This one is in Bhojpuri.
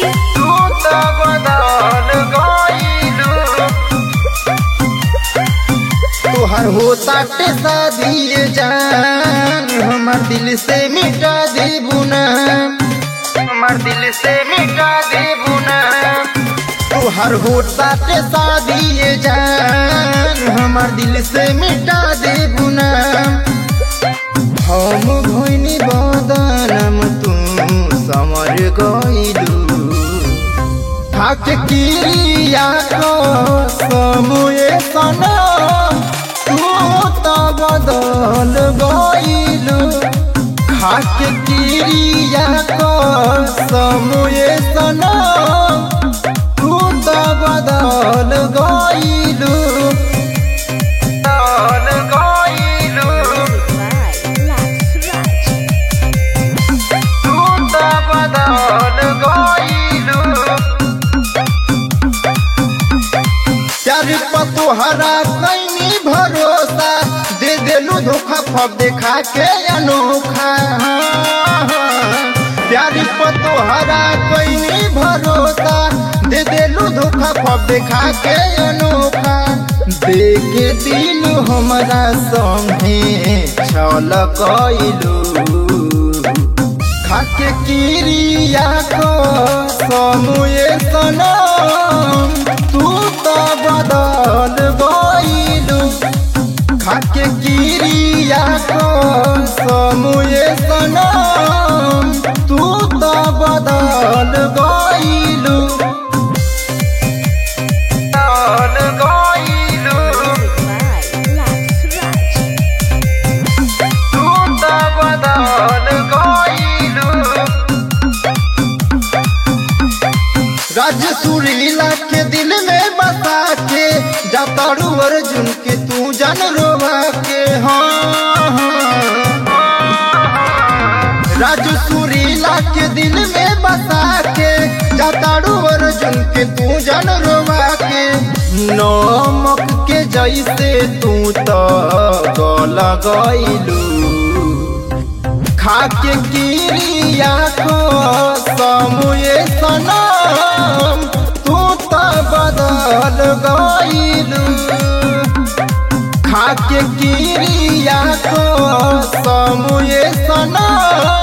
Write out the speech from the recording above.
तू तो बदल गइलू तोहर होता के शादी जान हमार दिल से मिटा दे बुना हमार दिल से मिटा दे बुना तोहर होता के शादी जान हमार दिल से मिटा दे बुना हम भइनी बदनम तू समर गइलू थाक किरिया को समुए सना तू तो बदल गइलू खाक किरिया को समुए सना तू तो बदल गइलू बदल गइलू तू तो बदल गइलू प्यार पर तोहरा कैनी भरोसा दे देलू धोखा फब देखा के अनोखा प्यार पर तोहरा कैनी भरोसा दे देलू धोखा फब देखा के अनोखा दे के दिल हमारा संगे छल कइलू खाके किरिया को समुए सनम तू तो बदल गइलू खाके किरिया को समुए सनम तू तो बदल गइलू बदल गइलू तू तो बदल गइलू राज सुरीला के दिल में बसा के जातारू अर्जुन के तू जन रोवा के हाँ राज सुरीला के दिल में बसा के जातारू अर्जुन के तू जन रोवा के नमक के जैसे तू तो गल गइलू खाके किरिया को समुए सनम तू तो बदल गइलू खाके किरिया को समुए सनम